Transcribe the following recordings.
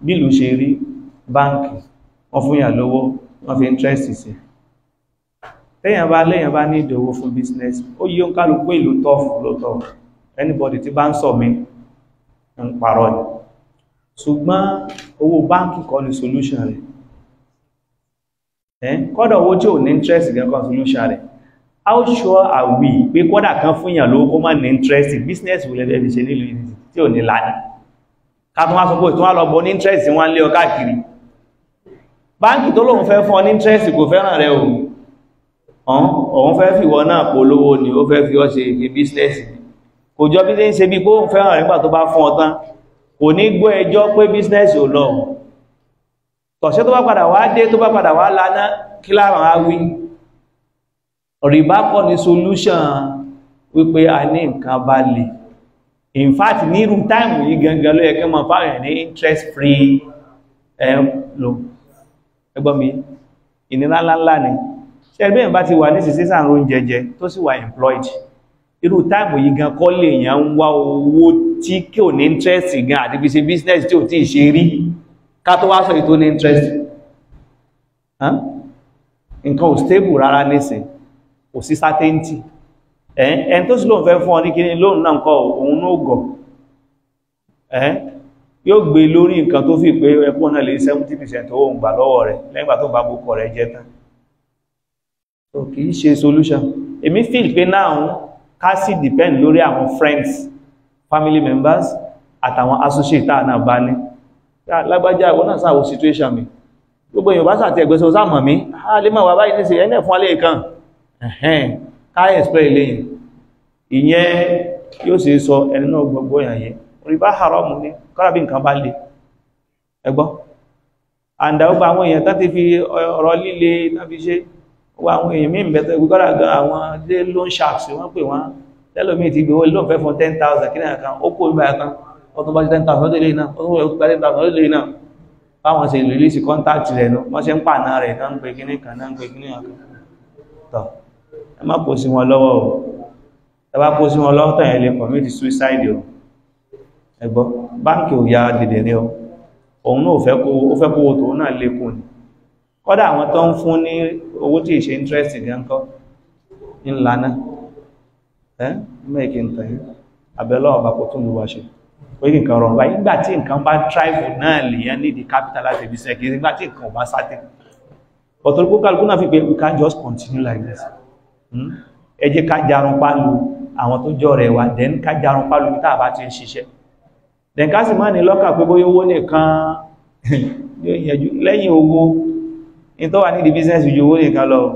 bílù ṣe rí báńkì wọ́n fún yà lówó wọ́n fi interest sí tẹ́yàn bá lẹ́yàn bá ní ìdòwó fún business ó yí ó ń kálukú ìlú tọ́fù lótọ́ anybody tí bá ń sọ mí ń parọ́ ni ṣùgbọ́n owó báńkì kọ́ ni solution rẹ̀ ẹ́ kọ́dọ̀ owó tí ò ní interest gẹ́gọ́ solution rẹ̀ how sure are we pé kọ́dà kan fún yàn lówó kó má ní interest business wò lẹ́fẹ́ fi ṣe nílùú ìdí tí ò ní láàá ká tún wá sọ pé ìtún wá lọ bọ́ ní interest wọ́n lé ọ káàkiri báńkì tó lóun fẹ́ fún ọ ní interest kò fẹ́ràn rẹ o òun fẹ́ fi wọ́n náà polówó ni ó fẹ́ fi ọ́ ṣe ìgbé business kò jọ bí ní ṣe bí kó ń fẹ́ràn rẹ̀ nígbà tó bá fún ọ tán kò ní gbọ́ ẹjọ́ pé business ò lọ tọ̀ṣẹ́ tó bá padà wá dé tó bá padà wá lánà kí láàrín á wí rìbá kọ́ ni solution wípé a ní nǹkan bá lè in fact ní irú táìmù yìí gangan ló yẹ kí mọ̀ fáwọn ní interest free loan ẹgbọ́n mi ìnira ńláńlá ni ṣe ẹgbẹ́ ìbá ti wà ní sísísàn ró jẹjẹ tó sì wà employed irú táìmù yìí gan kọ́ lè yàn ń wá owó tí kí ò ní interest gan àti fi ṣe business tí ò tí ì ṣe rí ká tó wá sọ èyí tó ní interest nǹkan ò stable rárá nísìn kò sí certainty ẹn tó sì lóun fẹ́ fún ọ ní kíní lóun náà kọ́ òun náà gọ̀ yóò gbé lórí nǹkan tó fi pé ẹkùn náà lè 70% owó ń gbà lọ́wọ́ rẹ̀ lẹ́gbà tó bá bókọ̀ rẹ̀ jẹ́ tán so kìí ṣe solution èmi feel pé náà ká sì depend lórí àwọn friends family members àtàwọn associate tá náà bá ní lágbájá ìwọ́n náà sáwọ́ situation mi gbogbo èèyàn bá sàtẹ̀ ẹgbẹ́sọ sáàmà mi a lè máa wà báyìí nísì ẹnẹ́ fún alẹ́ ìkan ẹ̀hẹ́n ká explain lẹ́yìn ìyẹn yóò sì sọ ẹni náà gbogbo ìyàyẹ orí bá haram ní kọ́lábí nǹkan bá lè ẹgbọ́ àndà ó bá àwọn èèyàn tán ti fi ọ̀rọ̀ líle náà fi ṣe wọ àwọn èèyàn mí bẹ̀tẹ̀ gbogbo gan àwọn dé loan sharks wọ́n pè wọ́n tẹ́lómi ti gbowó lóun fẹ́ fún 10,000 kí náà kan ó kó ìgbà kan ọdún bá 10,000 ó lè náà ọdún bá 10,000 ó lè náà báwọn ṣe release contact rẹ̀ lọ wọ́n ṣe ń pàná rẹ̀ náà ń pè kíní kan náà ń pè kíní kan tọ́ ẹ má kó sí wọn lọ́wọ́ o ẹ bá kó sí wọn lọ́wọ́ tàn lè commit suicide o ẹgbọ́ báńkì ò ya dìde ní ọ òun náà fẹ́ kówó tòun náà lékún ni kọ́dà àwọn tó ń fún ní owó tí ìṣe interest ní ǹkọ́ ńlá náà ẹ́ mẹ́ẹ̀kì ń tẹ̀yìn abẹ́lọ́ ọba kò tún lùwà ṣe pé nǹkan rọrùn báyìí nígbà tí nǹkan bá tribe náà lèyàn ní the capital láti fi sẹ́kì nígbà tí nǹkan bá sáté ọ̀tọ̀lùkú kálukú náà fi pé we can just continue like this ẹ jẹ́ ká jarun pálu àwọn tó jọ rẹ̀ wà then ká jarun pálu tá a bá ti ń ṣiṣẹ́ then ká sì má ní lọ́kàn pé bóyá owó nìkan lẹ́yìn owó in tó wà ní the business ju owó nìkan lọ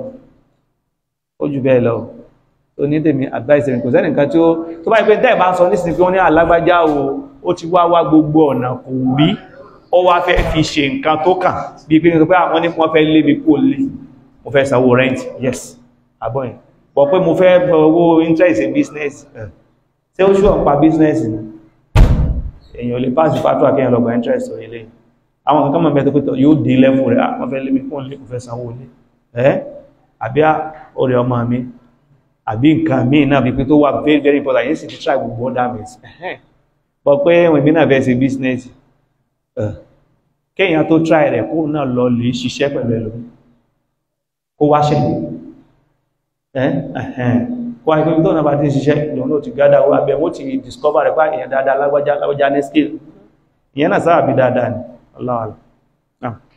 ó jù bẹ́ẹ̀ lọ tó ní tèmi advice mi kò sẹ́nì kan tí ó tó bá ipé tẹ́ bá ń sọ nísìnyí pé wọ́n ní alágbájá o ó ti wá wá gbogbo ọ̀nà kò rí ó wá fẹ́ fi ṣe nǹkan tó kàn bí pé pé àwọn ní wọ́n fẹ́ lé mi kó lé mo fẹ́ sanwó rent yes àbọ̀yìn pọ̀ pé mo fẹ́ owó interest in business ṣé ó ṣùgbọ́n pa business ni èèyàn lè pass pàtó àkẹ́yàn lọ́gbà interest orí ilé àwọn nǹkan mọ̀ mẹ́tọ́ pẹ́tọ̀ yóò dé lẹ́fù rẹ̀ wọ́n fẹ́ lé mi kó lé kò fẹ́ sanwó lé ẹ́ àbí orí ọmọ mi àbí nǹkan míì náà bí pé tó wà very very important yìí sì ti try gbogbo other means bọ́ pé wọ́n ìbí náà fẹ́ ṣe business kéèyàn tó try rẹ̀ kó náà lọ lè ṣiṣẹ́ pẹ̀lú ẹlòmí kó wá ṣẹ̀ kó wáyé pé tó náà bá ti ṣiṣẹ́ ìjọ náà ti gádà wá bẹ̀ wọ́n ti discover rẹ̀ pá èèyàn dáadáa lágbájá lágbájá ní skill ìyẹn náà sáà bí dáadáa ni Allah Allah